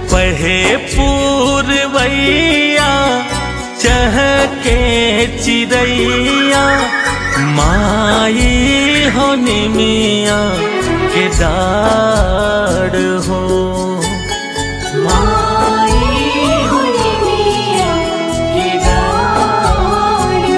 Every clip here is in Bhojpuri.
पढ़े पूर्वैया चहके चिड़ैया माई हो निमिया के डाड़ हो माई होली मिया के डार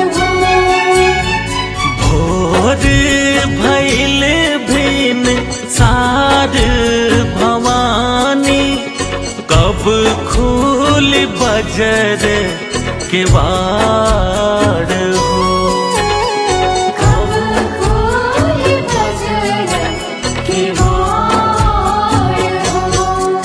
हो भोर भैल भिन सार भवानी कब खूल बजर के वाड़ हो कब खोल बजर के वार हो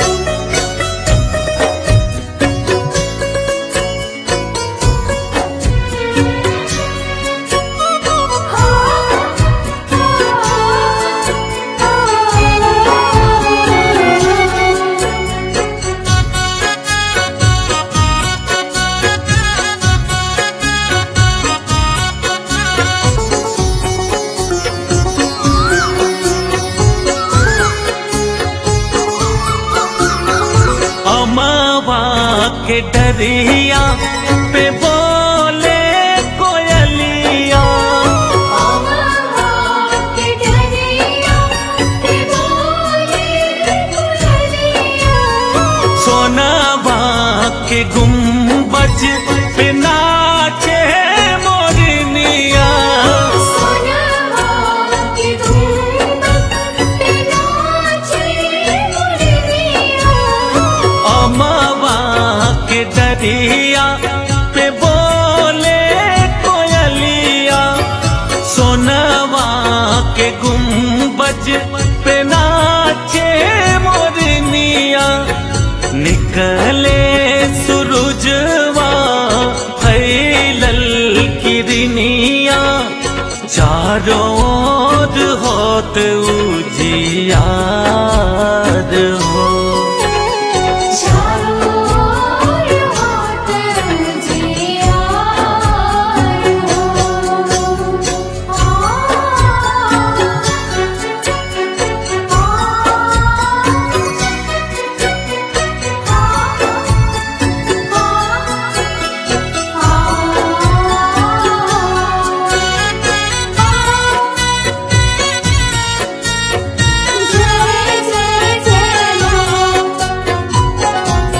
अमावा के डरिया पे बोले कोयलिया के डरिया ते बोले दुल्हनिया सोनावा के गुम्बज पे नाचे मोरनिया सोनवा के गुंबद पे नाचे मुरलिया अमावा के डरिया पे बोले कोयलिया सोनावा के गुम्बज पे नाचे मोरनिया निकले सूरजवा फैलल किरनिया चारों ओर होत उजियार हो चारों ओर हाथ जियार हो जय जय जय मां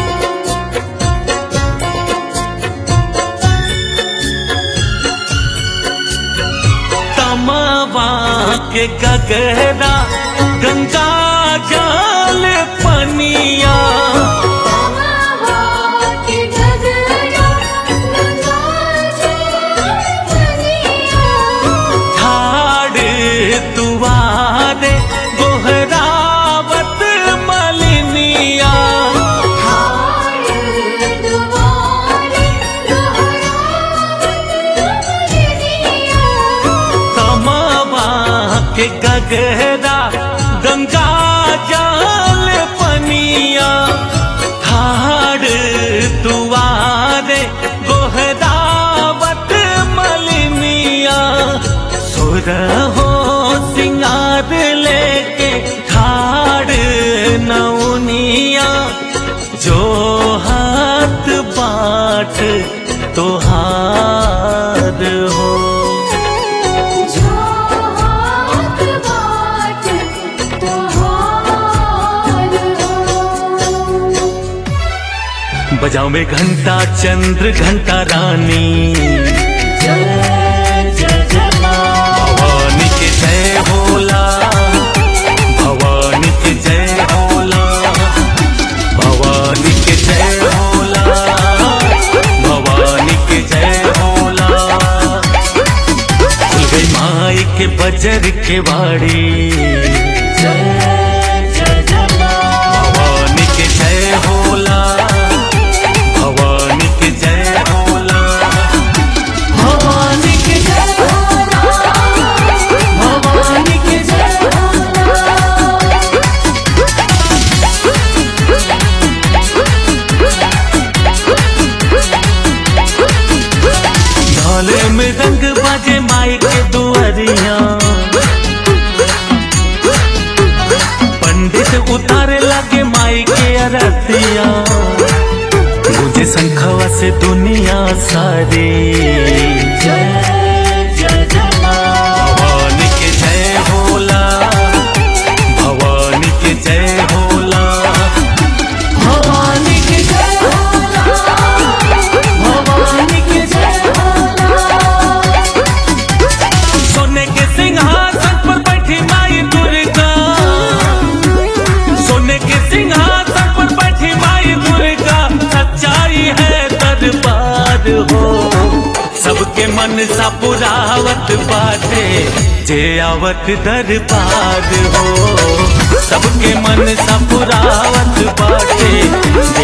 तमावा के गगरा गंगा जल पनिया तमावा के गगरा गंगा जनिया ठाड़ तुवारे गोहरावत मलिनिया हार दुआरे दोहरावत मुरलिया तमावा के गगरा गंगा जल पनिया ठाड़ तुवारे गोहरावत मलिनिया सुर हो सिंगार लेके ठाड़ नौनिया जो हाथ बाट तोहार हो जो हाथ बाट तोहार हो बजाओ में घंटा चंद्र घंटा रानी भवानी के जय होला भवानी के जय होला भवानी के जय होला भवानी के जय होला खुल गई माई के बजर के बाड़ी भवानी के जय होला भवानी के जय होला भवानी के जय भवानी के जय ढोले में रंग बाजे माई के दुआरिया रतिया मुझे शंखवा से दुनिया सारी जय जय जय माँ। भवानी के जय होला भवानी के जय होला भवानी के जय होला भवानी के जय सोने के सिंहासन पर बैठी माई दुर्गा सोने के सिंहासन पर बैठी माई दुर्गा सच्चाई है दरबार हो सबके मन सा पुरावत बाटे जे आवत दरबार हो सबके मन सा पुरावत बाटे